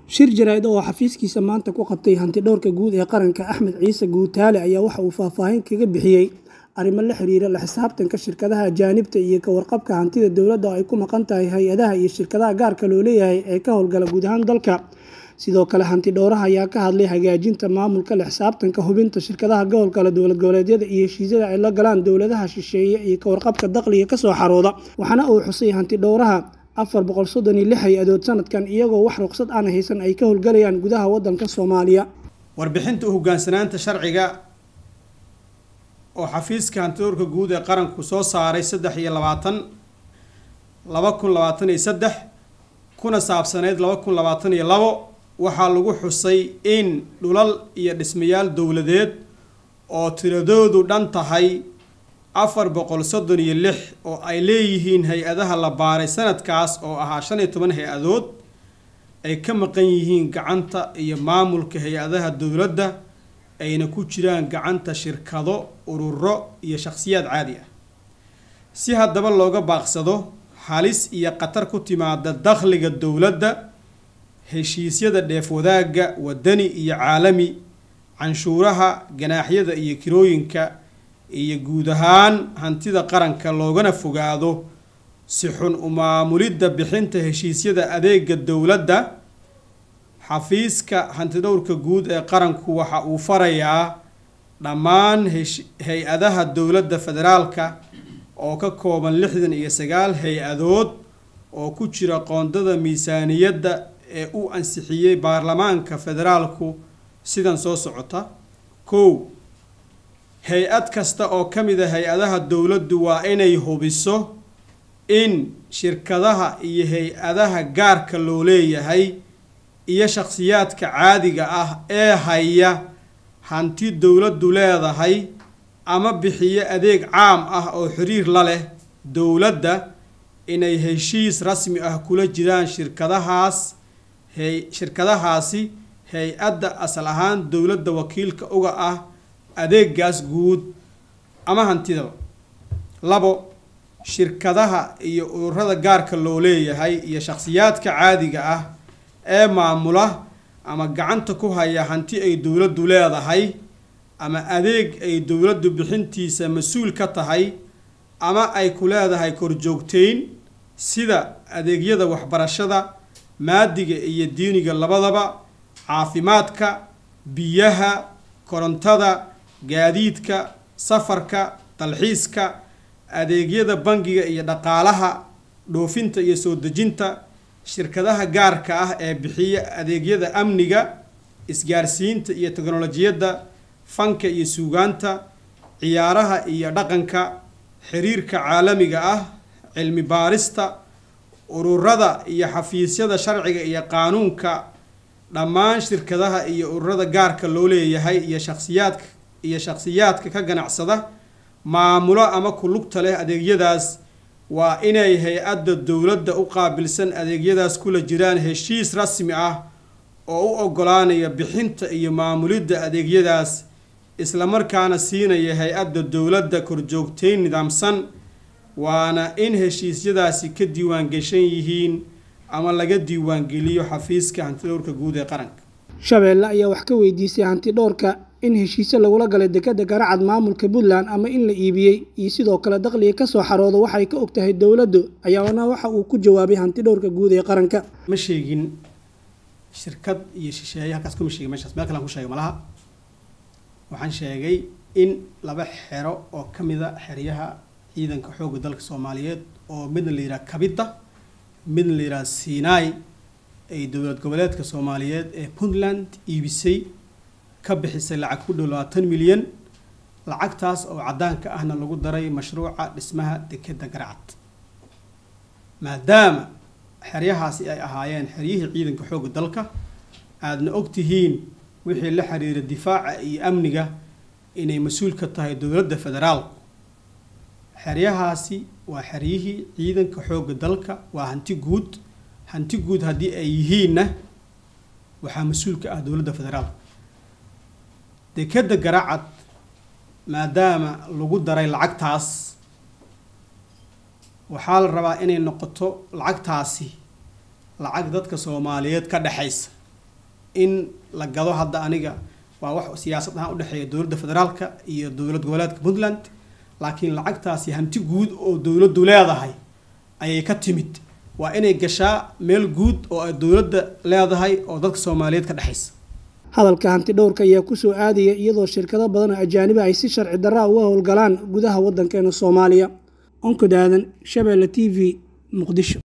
shir jaraa'id oo xafiiskiisa maanta ku qabtay hantidhowrka guud ee qaranka axmed ciise guutaale ayaa waxa uu faahfaahin kaga bixiyey arrimo la xiriira la xisaabtanka shirkadaha ajaanibta iyo ka warqabka hantida dowladda oo ay ku maqan tahay hay-adaha iyo shirkadaha gaarka loo leeyahay ee ka howlgala guud ahaan dalka sidoo kale hanti dhowraha ayaa ka hadlay hagaajinta maamulka la xisaabtanka hubinta shirkadaha gobolkale dowlad goboleedyada iyo heshiisyada ay la galaan dowladaha shisheeye iyo ka warqabka dakhliga kasoo xarooda waxaana uu xusay hanti dhowraha afar boqol soddon iyo lix hay-adood sanadkan iyagoo wax ruqsad aan haysan ay ka howlgalayaan gudaha wadanka soomaaliya warbixinta u hogaansanaanta sharciga oo xafiiska hantidhowrka guud ee qaranku soo saaray saddex iyo labaatan laba kun labaatan iyo saddex kuna saabsaneyd laba kun labaatan iyo labo waxaa lagu xusay in dhulal iyo dhismayaal dowladeed oo tiradoodu dhan tahay afar boqol soddon iyo lix oo ay leeyihiin hay-adaha la baaray sanadkaas oo ahaa shan iyo toban hay-adood ay ka maqan yihiin gacanta iyo maamulka hay-adaha dowladda ayna ku jiraan gacanta shirkado ururo iyo shakhsiyaad caadi ah si haddaba looga baaqsado halis iyo khatar ku timaada dakhliga dowladda heshiisyada dheef wadaagga wadani iyo caalami canshuuraha ganaaxyada iyo kirooyinka iyo guud ahaan hantida qaranka loogana fogaado si xun u maamulidda bixinta heshiisyada adeega dowladda xafiiska hantidhowrka guud ee qaranku waxa uu farayaa dhammaan hay-adaha dowladda federaalka oo ka kooban lixdan iyo sagaal hay-adood oo ku jira qoondada miisaaniyadda ee u ansixiyey baarlamaanka federaalku sidan soo socota kow hay-ad kasta oo ka mid a hay-adaha dowladdu waa inay hubiso in shirkadaha iyo hay-adaha gaarka loo leeyahay iyo shakhsiyaadka caadiga ah ee haya hanti dowladdu leedahay ama bixiyo adeeg caam ah oo xiriir la leh dowladda inay heshiis rasmi ah kula jiraan shirkadahaas hay shirkadahaasi hay-adda asal ahaan dowladda wakiilka uga ah adeegaas guud ama hantidaba labo shirkadaha iyo ururada gaarka loo leeyahay iyo shakhsiyaadka caadiga ah ee maamula ama gacanta ku haya hanti ay dowladdu leedahay ama adeeg ay dowladdu bixintiisa mas-uul ka tahay ama ay ku leedahay korjoogteyn sida adeegyada waxbarashada maadiga iyo diiniga labadaba caafimaadka biyaha korontada gaadiidka safarka dalxiiska adeegyada bangiga iyo dhaqaalaha dhoofinta iyo soo dejinta shirkadaha gaarka ah ee bixiya adeegyada amniga isgaarsiinta iyo teknolojiyadda fanka iyo suugaanta ciyaaraha iyo dhaqanka xiriirka caalamiga ah cilmi baarista ururada iyo xafiisyada sharciga iyo qaanuunka dhammaan shirkadaha iyo ururada gaarka loo leeyahay iyo shakhsiyaadka iyo shakhsiyaadka ka ganacsada maamulo ama ku lugta leh adeegyadaas waa inay hay-adda dowladda u qaabilsan adeegyadaas kula jiraan heshiis rasmi ah oo u oggolaanaya bixinta iyo maamulidda adeegyadaas islamarkaana siinaya hay-adda dowladda korjoogteyn nidaamsan waana in heshiisyadaasi ka diiwaangeshan yihiin ama laga diiwaangeliyo xafiiska hantidhowrka guud ee qaranka shabeelle ayaa wax ka weydiisay hanti dhowrka in heshiisyo lagula galay dekeda garacad maamulka puntland ama in la iibiyey iyo sidoo kale dakhliga kasoo xarooda waxay ka og tahay dowladdu ayaana waxa uu ku jawaabay hanti dhowrka guud ee qaranka ma sheegin shirkad iyo shisheeye halkaas kuma sheegin meeshaas meel kalean ku sheegay malaha waxaan sheegay in laba xero oo ka mida xeryaha ciidanka xoogga dalka soomaaliyeed oo midna la yidhaha kabita midna la yidhaha sinai ay dowlad goboleedka soomaaliyeed ee puntland iibisay ka bixisay lacag ku dhow labaatan milyan lacagtaas oo caddaanka ahna lagu daray mashruuca dhismaha dekeda garacad maadaama xeryahaasi ay ahaayeen xeryihii ciidanka xoogga dalka aadna og tihiin wixii la xiriira difaaca iyo amniga inay mas-uul ka tahay dowladda federaalku xeryahaasi waa xeryihii ciidanka xoogga dalka waa hanti guud hanti guud haddii ay yihiinna waxaa mas-uul ka ah dowladda federaalka dekeda garacad maadaama lagu daray lacagtaas waxaa la rabaa inay noqoto lacagtaasi lacag dadka soomaaliyeed ka dhexaysa in la gado hadda aniga waa wax siyaasad ahaan udhexeeya dowladda federaalka iyo dowlad goboleedka puntland laakiin lacagtaasi hanti guud oo dowladdu leedahay ayay ka timid waa inay gashaa meel guud oo ay dowladda leedahay oo dadka soomaaliyeed ka dhexaysa hadalka hanti dhowrka ayaa kusoo aadaya iyadoo shirkado badan oo ajaaniba ay si sharci darraa uga howlgalaan gudaha waddankeena soomaaliya onkod aadan shabeelle t v muqdisho